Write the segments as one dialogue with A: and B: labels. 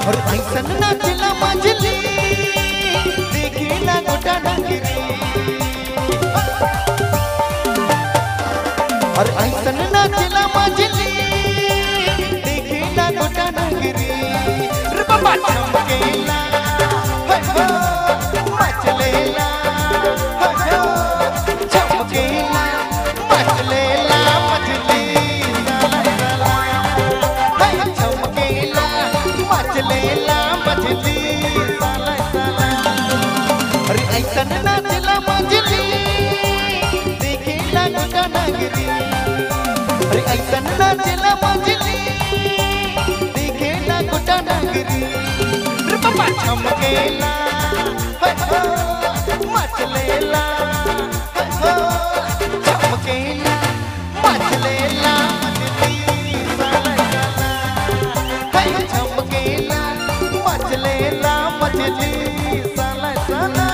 A: और ऐसन नाचला मजली देखिला गोटा डंगरी और ऐसन नाचला मजली देखिला गोटा डंगरी रे बाबा चमकेला हे हो मचलेला हे हो चमकेला मचलेला मजली साला साला हे चमकेला मचलेला मजली साला साला अरे ऐसन नाचला मजली देखिला गोटा नगरी अरे ऐसन नाचला मजली देखिला गोटा नगरी रे बाबा चमकेला हे हो मचलेला हे हो चमकेला मचलेला मजली साला साला हे चमकेला मचलेला मजली साला साला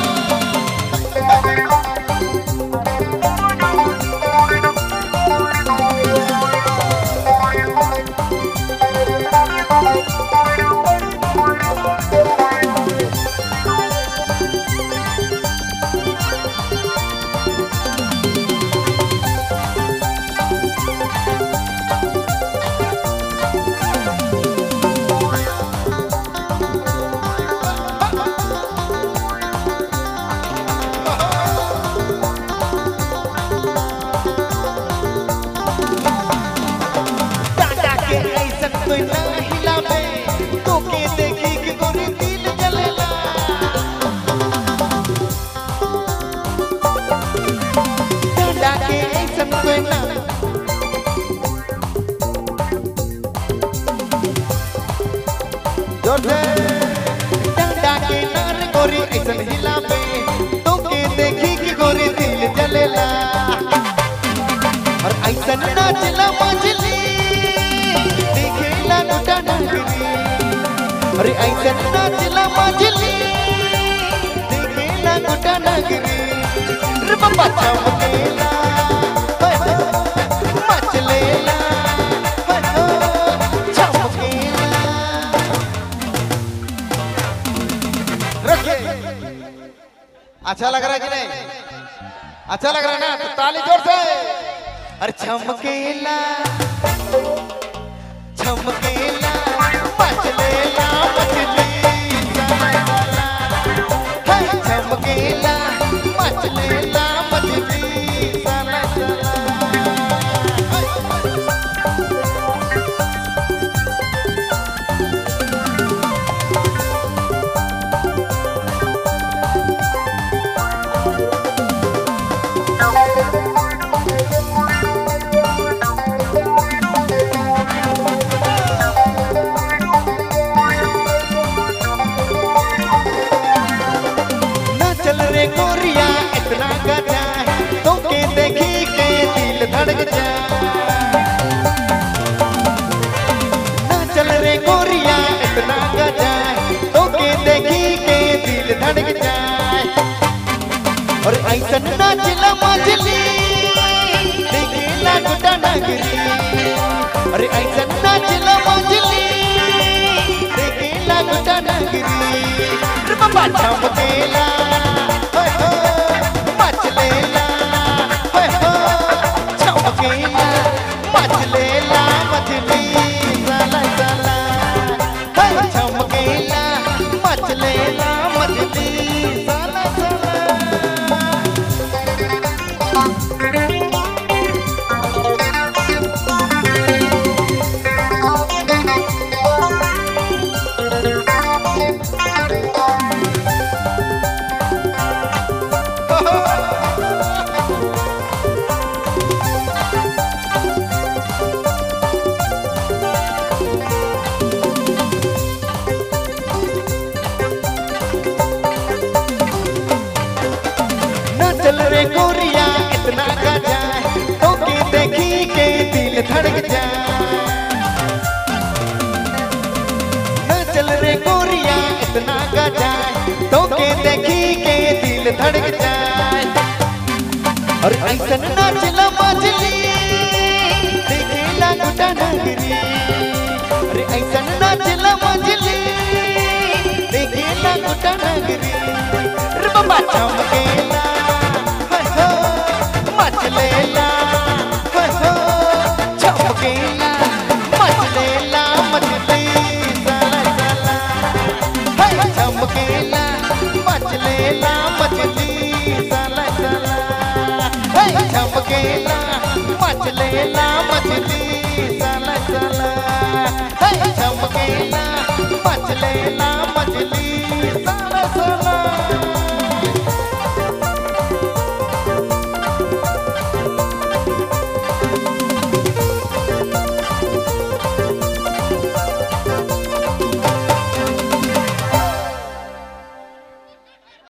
A: टाटा के ऐसन कोई ना हिलावे तो के देखी कि गोरी दिल जलेला टाटा के ऐसन कोई ना जोर से टाटा के नार गोरी ऐसन हिलावे तो के देखी कि गोरी दिल जलेला और ऐसन नाचला मजली देखिला गोटा डंगरी अरे ऐसन नाचला मजली देखिला गोटा डंगरी रे बाबा चमकेला हे हो, मचलेला हे हो, चमकेला रखिए अच्छा लग रहा है कि नहीं अच्छा लग रहा है ना तो ताली जोर से अरे चमकेला चमकेला मचलेला मचली साला साला हे चमकेला मचलेला मचली साला साला ना चल रे गोरिया इतना गजा तो के देखी के दिल धड़क जा ना चल रे गोरिया इतना गजा तो के देखी के दिल धड़क जाए और ऐसन नाचला मजली देखिला गोटा नगरी अरे ऐसन नाचला मजली देखिला गोटा नगरी रे बाबा चमकेला हे हो मचलेला हे हो चमकेला मचलेला मचली साला साला हे चमकेला मचलेला मचली साला साला ना चल रे गोरिया इतना गजा तो के देखी के दिल धड़क जाए ना चल रे गोरिया इतना गजा तो के देखी के दिल धड़क जाए और ऐसन नाचला मजली देखिला गोटा नगरी अरे ऐसन नाचला मजली चमकेला हाय हो मचलेला हाय हो चमकेला मचलेला मचली साला साला हाय चमकेला मचलेला मचली साला साला हाय चमकेला मचलेला